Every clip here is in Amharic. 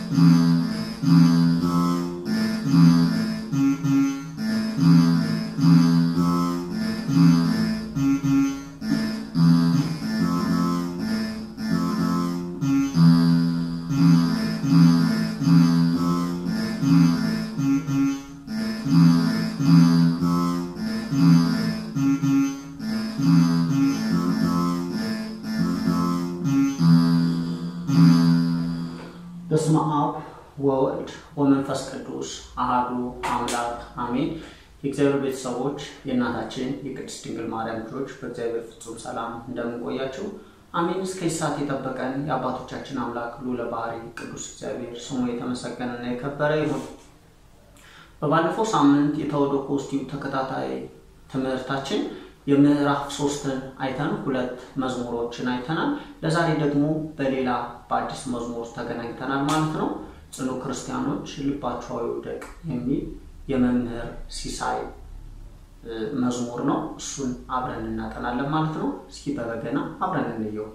በስመ አብ ወወልድ ወመንፈስ ቅዱስ አሃዱ አምላክ አሜን። የእግዚአብሔር ቤተሰቦች የእናታችን የቅድስት ድንግል ማርያም ልጆች በእግዚአብሔር ፍጹም ሰላም እንደምንቆያቸው አሜን። እስከ ሰዓት የጠበቀን የአባቶቻችን አምላክ ልዑለ ባሕርይ ቅዱስ እግዚአብሔር ስሙ የተመሰገነና የከበረ ይሁን። በባለፈው ሳምንት የተወደቆ ስቲው ተከታታይ ትምህርታችን የምዕራፍ ሶስትን አይተን ሁለት መዝሙሮችን አይተናል። ለዛሬ ደግሞ በሌላ በአዲስ መዝሙር ተገናኝተናል ማለት ነው። ጽኑ ክርስቲያኖች ልባችሁ አይውደቅ የሚል የመምህር ሲሳይ መዝሙር ነው። እሱን አብረን እናጠናለን ማለት ነው። እስኪ በበገና አብረን እንየው።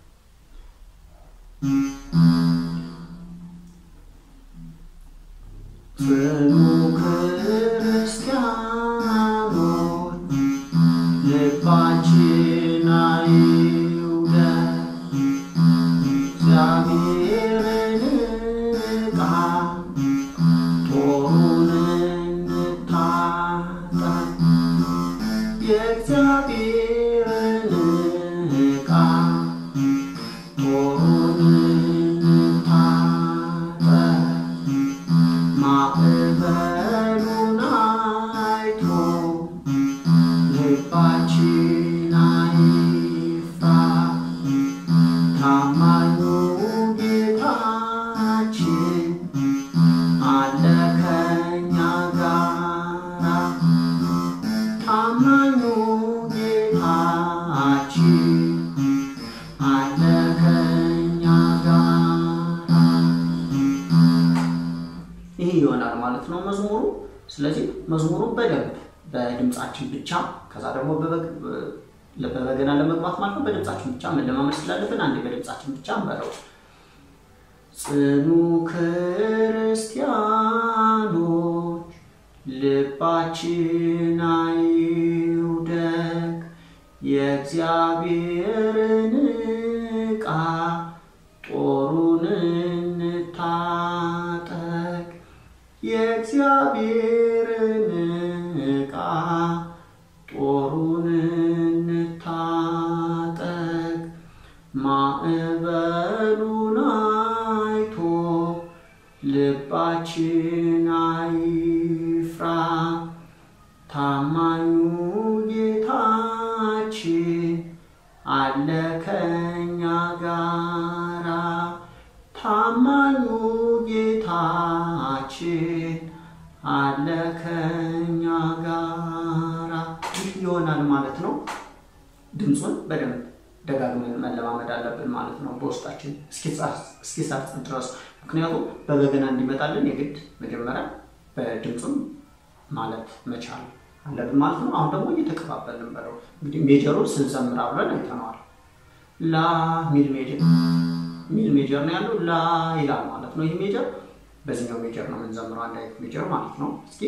ጽኑ ክርስቲያኖች ልባችን አይውደቅ፣ እግዚአብሔርን ዕቃ ጦሩን እንታጠቅ፣ የእግዚአብሔርን ዕቃ ጦሩን እንታጠቅ፣ ማዕበሉን አይቶ ልባችን አይፍራ፣ ታማኙ ጌታችን አለ ከእኛ ጋራ። ታማኙ ጌታችን አለ ከእኛ ጋራ። ይህ ይሆናል ማለት ነው መዝሙሩ። ስለዚህ መዝሙሩ በደንብ በድምፃችን ብቻ ከዛ ደግሞ በበገና ለመግባት ማለት ነው በድምፃችን ብቻ መለማመድ ስላለብን አንዴ በድምፃችን ብቻ እንበለው። ጽኑ ክርስቲያኖች ልባችን አይውደቅ፣ የእግዚአብሔርን ዕቃ ጦሩን እንታጠቅ፣ የእግዚአብሔርን ዕቃ ጦሩን እንታጠቅ፣ ማዕበሉን አይቶ ልባችን አይፍራ፣ ታማኙ ጌታችን አለ ከእኛ ጋራ። ታማኙ ጌታችን አለ ከእኛ ጋራ። ይህ ይሆናል ማለት ድምፁን በደንብ ደጋግመን መለማመድ አለብን ማለት ነው፣ በውስጣችን እስኪሰርጽ ድረስ። ምክንያቱም በበገና እንዲመጣልን የግድ መጀመሪያ በድምፁን ማለት መቻል አለብን ማለት ነው። አሁን ደግሞ እየተቀባበልን በለው እንግዲህ ሜጀሩን ስንዘምር አብረን አይተነዋል። ላ ሚል ሜጀር ሚል ሜጀር ነው ያለው ላ ይላል ማለት ነው። ይህ ሜጀር በዚህኛው ሜጀር ነው የምንዘምረው፣ አንድ አይነት ሜጀር ማለት ነው። እስኪ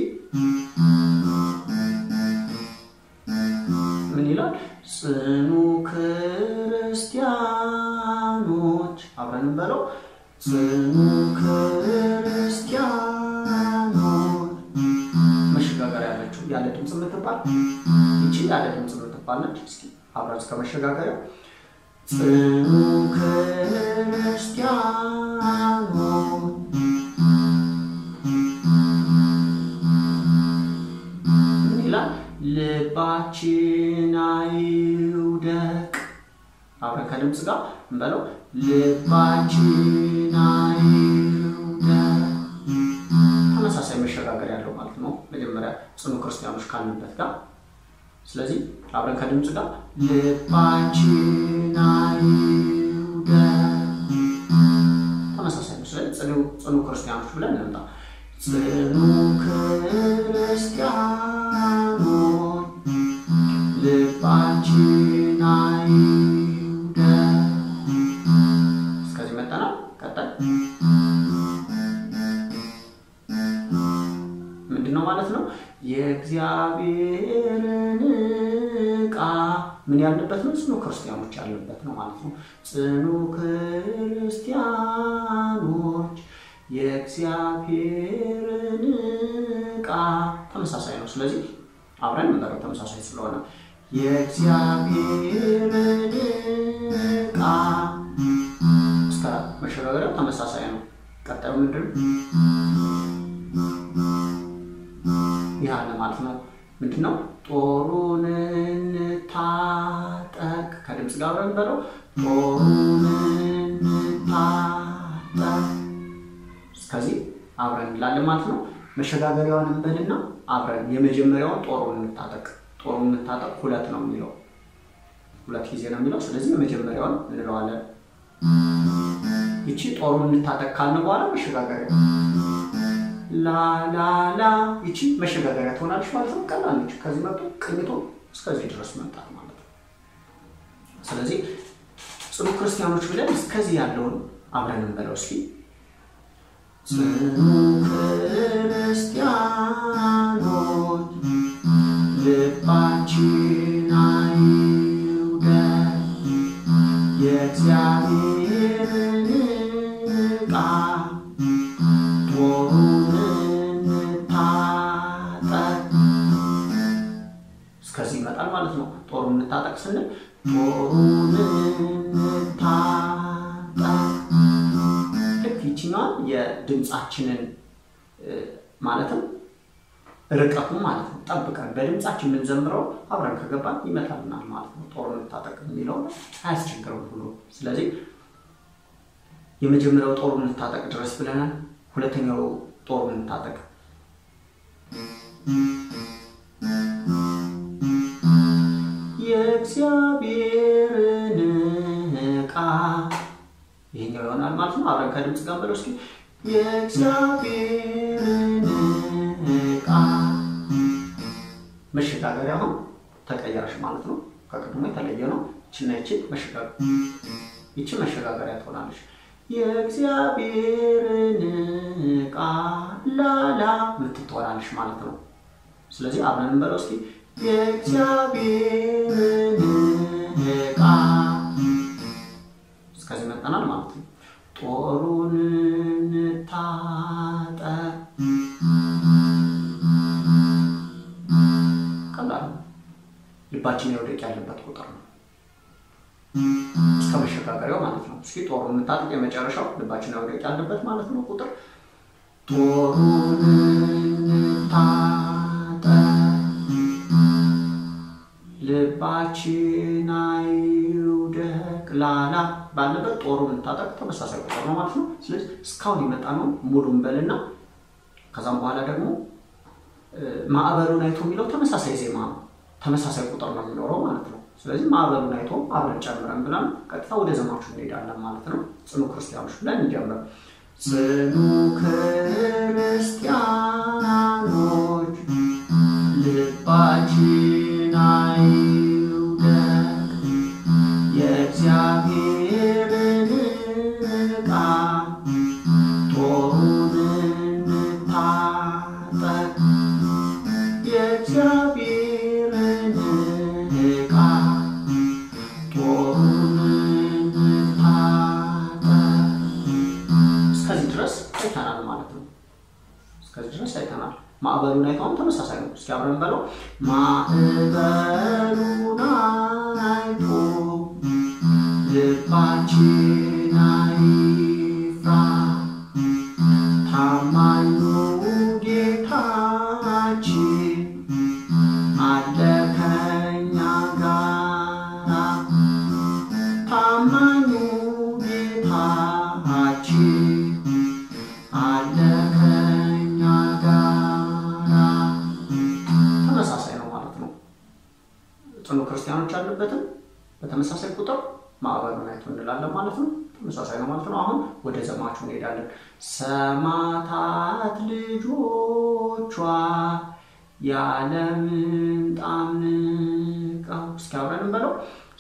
ምን ይላል? ጽኑ ክርስቲያኖች አብረን እንበለው። ጽኑ ክርስቲያኖች መሸጋገሪያ ያለችው ያለ ድምፅ የምትባል ይቺ ያለ ድምፅ የምትባል ነች። እስኪ አብረን እስከ መሸጋገሪያ ጽኑ ክርስቲያኖች ምን ይላል? ልባችን አይውደቅ። አብረን ከድምፅ ጋር እንበለው። ልባችን አይውደቅ። ተመሳሳይ መሸጋገር ያለው ማለት ነው። መጀመሪያ ጽኑ ክርስቲያኖች ካልንበት ጋር ስለዚህ አብረን ከድምፅ ጋር ልባችን አይውደቅ። ተመሳሳይ ነው። ስለዚህ ጽኑ ክርስቲያኖች ብለን እንምጣ። ጽኑ ክርስቲያኖች ልባችን አይውደቅ። እስከዚህ መጠናል። ቀጣይ ነው ማለት ነው? የእግዚአብሔርን ዕቃ ምን ያለበት ነው? ጽኑ ክርስቲያኖች ያለበት ነው ማለት ነው። ጽኑ ክርስቲያኖች የእግዚአብሔርን ዕቃ ተመሳሳይ ነው። ስለዚህ አብረን እንበለው ተመሳሳይ ስለሆነ የእግዚአብሔርን ዕቃ እስከ መሸጋገሪያው ተመሳሳይ ነው። ቀጣዩ ምንድን ይህ አለ ማለት ነው። ምንድን ነው? ጦሩን እንታጠቅ ከድምፅ ጋር አብረን በለው ጦሩን እንታጠቅ እስከዚህ አብረን እንላለን ማለት ነው። መሸጋገሪያዋን እንበልና አብረን የመጀመሪያውን ጦሩን እንታጠቅ ጦሩን እንታጠቅ ሁለት ነው የሚለው ሁለት ጊዜ ነው የሚለው። ስለዚህ የመጀመሪያውን እንለዋለን። ይቺ ጦሩን እንታጠቅ ካልን በኋላ መሸጋገሪያ ላላላ ይቺ መሸጋገሪያ ትሆናለች ማለት ነው። ቀላል ነች። ከዚህ መጡ ቅኝቶ እስከዚህ ድረስ መምጣት ማለት ነው። ስለዚህ ጽኑ ክርስቲያኖች ብለን እስከዚህ ያለውን አብረን እንበለው እስኪ ጽኑ ክርስቲያኖች ልባችን አይውደቅ የእግዚአብሔርን ዕቃ ጦሩን እንታጠቅ። እስከዚህ ይመጣል ማለት ነው። ጦሩን እንታጠቅ ስንል ጦሩን እንታጠቅ ልክ ይችኛዋን የድምፃችንን ማለትም ርቀቱን ማለት ነው ጠብቀን በድምፃችን የምንዘምረው አብረን ከገባን ይመጣልናል ማለት ነው። ጦሩን እንታጠቅ የሚለው አያስቸግረም ብሎ ስለዚህ የመጀመሪያው ጦሩን እንታጠቅ ድረስ ብለናል። ሁለተኛው ጦሩን እንታጠቅ የእግዚአብሔርን ዕቃ ይሄኛው ይሆናል ማለት ነው። አብረን ከድምፅ ጋር በለው እስኪ የእግዚአብሔርን ዕቃ መሸጋገሪያ አሁን ተቀየረሽ ማለት ነው። ከቅድሞ የተለየ ነው። ይችና ይቺ ይቺ መሸጋገሪያ ትሆናለች። የእግዚአብሔርን ዕቃ ላላ ምትትሆናለች ማለት ነው። ስለዚህ አብረን እንበለው እስኪ የእግዚአብሔርን ዕቃ እስከዚህ መጠናል ማለት ነው። ጦሩን እንታጠቅ ቀላል ነው። ልባችን የውደቅ ያለበት ቁጥር ነው እስከ መሸጋገሪያው ማለት ነው። እስኪ ጦሩን እንታጠቅ የመጨረሻው ልባችን የውደቅ ያለበት ማለት ነው ቁጥር ጦሩን እንታጠቅ ልባችን አይውደቅ ላላ ባለበት ጦሩን እንታጠቅ ተመሳሳይ ቁጥር ነው ማለት ነው። ስለዚህ እስካሁን የመጣ ነው ሙሉን በልና ከዛም በኋላ ደግሞ ማዕበሉን አይቶ የሚለው ተመሳሳይ ዜማ ነው። ተመሳሳይ ቁጥር ነው የሚኖረው ማለት ነው። ስለዚህ ማዕበሉን አይቶ አብረን ጨምረን ብለን ቀጥታ ወደ ዘማቹ እንሄዳለን ማለት ነው። ጽኑ ክርስቲያኖች ብለን እንጀምር። ጽኑ ክርስቲያኖች ልባችን አይውደቅ የእግዚአብሔርን ዕቃ ጦሩን እንታጠቅ የእግዚአብሔርን ዕቃ ጦሩን እንታጠቅ እስከዚህ ድረስ አይተናል ማለት ነው። እስከዚህ ድረስ አይተናል። ማዕበሉን አይተውም ተመሳሳይ ነው። እስኪ አብረን በለው ማዕበሉን አይቶ ልባችን አይፍራ ታማኙ ጌታችን አለ ከኛ ጋራ ታማኙ ጌታችን አለ ከኛ ጋራ ተመሳሳይ ነው ማለት ነው። ጽኑ ክርስቲያኖች ያለበትም በተመሳሳይ ቁጥር ማዕበሉን አይቶ እንላለን ማለት ነው። ተመሳሳይ ነው ማለት ነው። አሁን ወደ ዘማቹ እንሄዳለን። ሰማዕታት ልጆቿ ያለምንጣም ንቀው እስኪ አብረን እንበለው።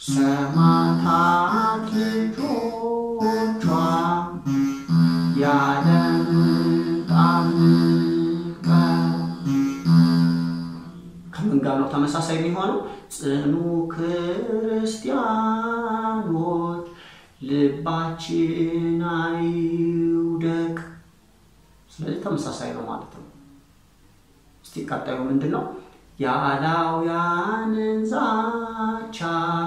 ሰማዕታት ልጆቿ ያለምንጣም ንቀው ጋር ነው ተመሳሳይ የሚሆነው? ጽኑ ክርስቲያኖች ልባችን አይውደቅ። ስለዚህ ተመሳሳይ ነው ማለት ነው። እስቲ ቀጣዩ ምንድን ነው? የአላውያንን ዛቻ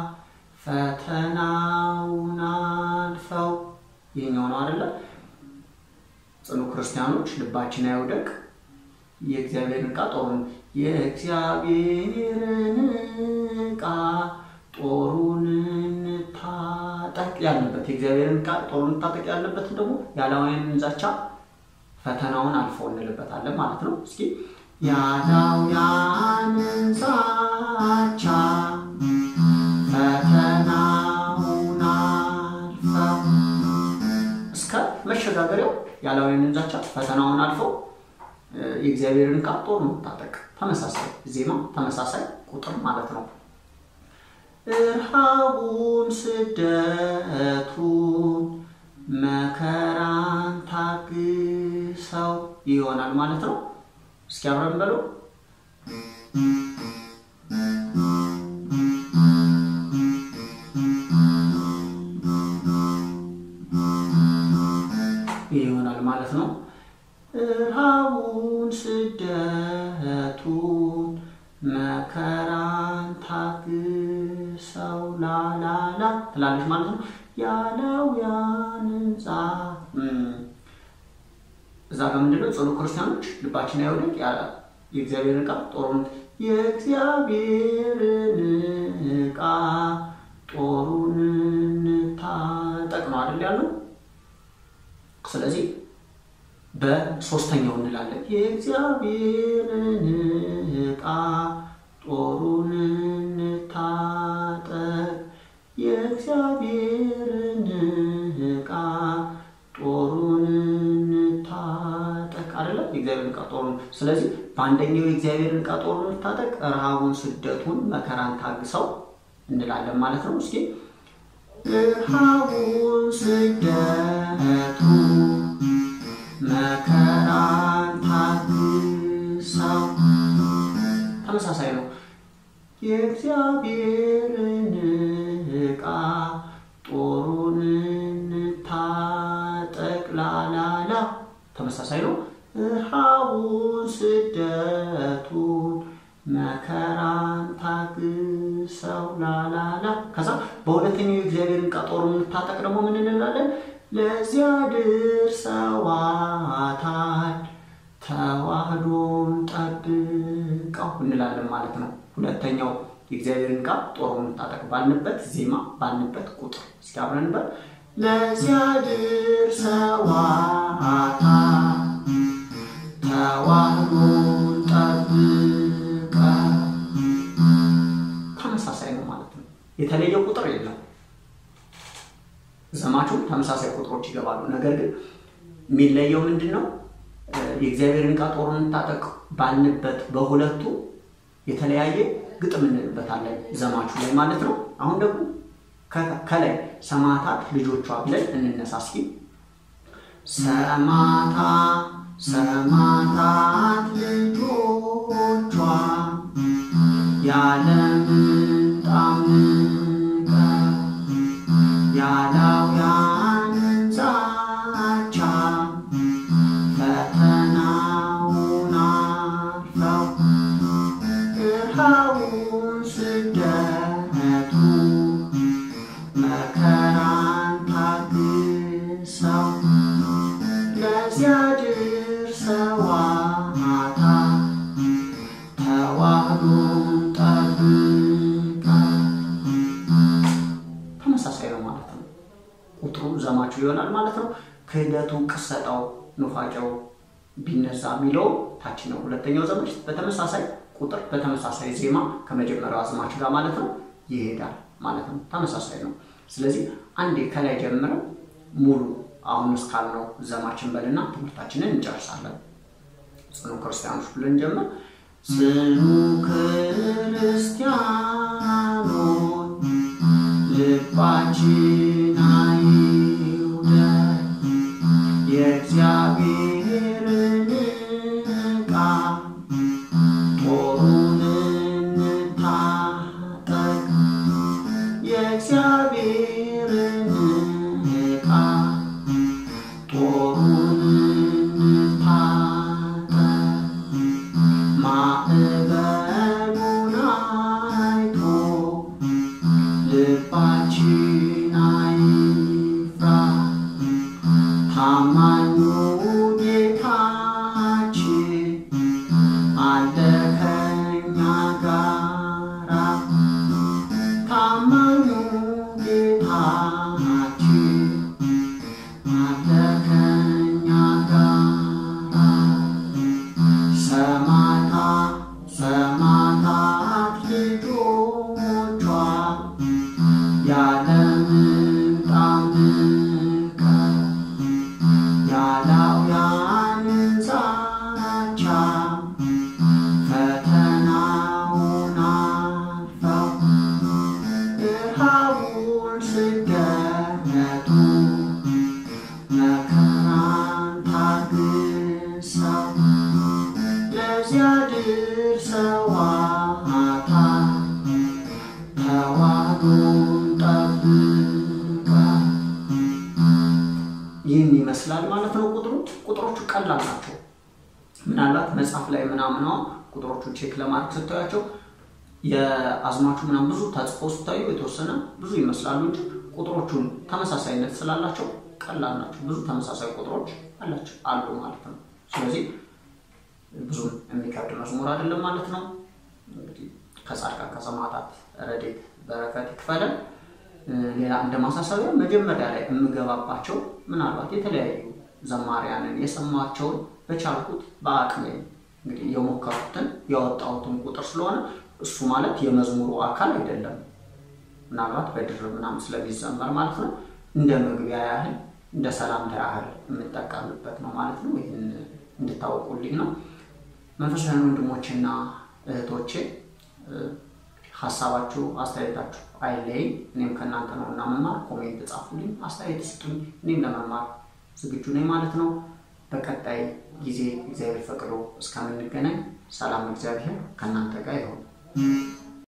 ፈተናውን አልፈው ይህኛው ነው አይደለ? ጽኑ ክርስቲያኖች ልባችን አይውደቅ የእግዚአብሔርን ዕቃ ጦሩን የእግዚአብሔርን ዕቃ ጦሩን እንታጠቅ ያለበት የእግዚአብሔርን ዕቃ ጦሩን እንታጠቅ ያለበትን ደግሞ የአላውያንን ዛቻ ፈተናውን አልፈው እንልበታለን ማለት ነው። እስኪ የአላውያንን ዛቻ ፈተናውን አልፈው እስከ መሸጋገሪያው የአላውያንን ዛቻ ፈተናውን አልፈው የእግዚአብሔርን ዕቃ ጦሩን እንታጠቅ። ተመሳሳይ ዜማ ተመሳሳይ ቁጥር ማለት ነው። እርሃቡን፣ ስደቱን፣ መከራን ታግሰው ይሆናል ማለት ነው። እስኪ አብረን በለው ይሆናል ማለት ነው። እርሃቡን፣ ስደቱን፣ መከራን ታግሰው ላላላ ትላለች ማለት ነው። የአላውያንን ዛ እዛ ጋር ምንድነው? ጽኑ ክርስቲያኖች ልባችን አይውደቅ የእግዚአብሔርን ዕቃ ጦሩን የእግዚአብሔርን ዕቃ ጦሩን እንታጠቅ ነው አይደል ያለው። ስለዚህ በሶስተኛው እንላለን የእግዚአብሔርን ዕቃ ጦሩን እንታጠቅ የእግዚአብሔርን ዕቃ ጦሩን እንታጠቅ አይደለ የእግዚአብሔርን ዕቃ ጦሩን ስለዚህ በአንደኛው የእግዚአብሔርን ዕቃ ጦሩን እንታጠቅ ረሃቡን ስደቱን መከራን ታግሰው እንላለን ማለት ነው እስኪ ረሃቡን ስደቱን መከራን ታግሰው ተመሳሳይ ነው። የእግዚአብሔርን ዕቃ ጦሩን እንታጠቅ ላላላ ተመሳሳይ ነው። ረሃቡን ስደቱን መከራን ታግሰው ላላላ ከዛ በሁለተኛው የእግዚአብሔርን ዕቃ ጦሩን እንታጠቅ ደግሞ ምን እንላለን? ለዚያ ድርሰዋታል ተዋህዶን ጠብቀው እንላለን ማለት ነው። ሁለተኛው የእግዚአብሔርን ዕቃ ጦሩን እንታጠቅ ባልንበት ዜማ ባልንበት ቁጥር እስኪ አብረን በል ለዚያ ድርሰዋታል ተዋህዶን ጠብቀው ተመሳሳይ ነው ማለት ነው። የተለየ ቁጥር የለም። ዘማቹም ተመሳሳይ ቁጥሮች ይገባሉ። ነገር ግን የሚለየው ምንድን ነው? የእግዚአብሔርን ዕቃ ጦሩን እንታጠቅ ባልንበት በሁለቱ የተለያየ ግጥም እንልበታለን ዘማቹ ላይ ማለት ነው። አሁን ደግሞ ከላይ ሰማዕታት ልጆቿ ብለን እንነሳ እስኪ። ሰማዕታ ሰማዕታት ልጆቿ ያለምንጣም ያላውያንን ዛቻ ፈተናውን አልፈው ረሃቡን ስደቱ መከራን ታግሰው ለዚያ ድርሰዋታል ተዋህዶን ጠብቀው ተመሳሳይ ነው ማለት ነው። ቁጥሩ ዘማችሁ ይሆናል ማለት ነው። ክህደቱ፣ ቅሰጣው፣ ኑፋቄው ቢነሳ የሚለው ታች ነው። ሁለተኛው ዘማች በተመሳሳይ ቁጥር በተመሳሳይ ዜማ ከመጀመሪያው አዝማች ጋር ማለት ነው ይሄዳል ማለት ነው። ተመሳሳይ ነው። ስለዚህ አንዴ ከላይ ጀምረው ሙሉ አሁን እስካልነው ዘማችን በልና ትምህርታችንን እንጨርሳለን። ጽኑ ክርስቲያኖች ብለን ጀምር። ጽኑ ክርስቲያኖች ልባችን አይውደቅ የእግዚአብሔርን ዕቃ ጦሩን ቁጥሮቹ ቀላል ናቸው። ምናልባት መጽሐፍ ላይ ምናምን ቁጥሮቹ ቼክ ለማድረግ ስታያቸው የአዝማቹ ምናምን ብዙ ተጽፎ ስታዩ የተወሰነ ብዙ ይመስላሉ እንጂ ቁጥሮቹን ተመሳሳይነት ስላላቸው ቀላል ናቸው። ብዙ ተመሳሳይ ቁጥሮች አላቸው አሉ ማለት ነው። ስለዚህ ብዙም የሚከብድ መዝሙር አይደለም ማለት ነው። እንግዲህ ከጻድቃን ከሰማዕታት ረድኤት በረከት ይክፈለን። ሌላ እንደ ማሳሰቢያ መጀመሪያ ላይ የምገባባቸው ምናልባት የተለያዩ ዘማሪያንን የሰማቸውን በቻልኩት በአቅሜ እንግዲህ የሞከሩትን ያወጣሁትን ቁጥር ስለሆነ እሱ ማለት የመዝሙሩ አካል አይደለም። ምናልባት በድርብ ምናምን ስለሚዘመር ማለት ነው። እንደ መግቢያ ያህል እንደ ሰላምታ ያህል የምጠቀምበት ነው ማለት ነው። ይህን እንድታወቁልኝ ነው። መንፈሳዊ ወንድሞቼና እህቶቼ ሀሳባችሁ፣ አስተያየታችሁ አይለይ። እኔም ከእናንተ ነው እና መማር ኮሜንት ጻፉልኝ፣ አስተያየት ስጡኝ። እኔም ለመማር ዝግጁ ነኝ ማለት ነው። በቀጣይ ጊዜ እግዚአብሔር ፈቅዶ እስከምንገናኝ ሰላም እግዚአብሔር ከእናንተ ጋር ይሁን።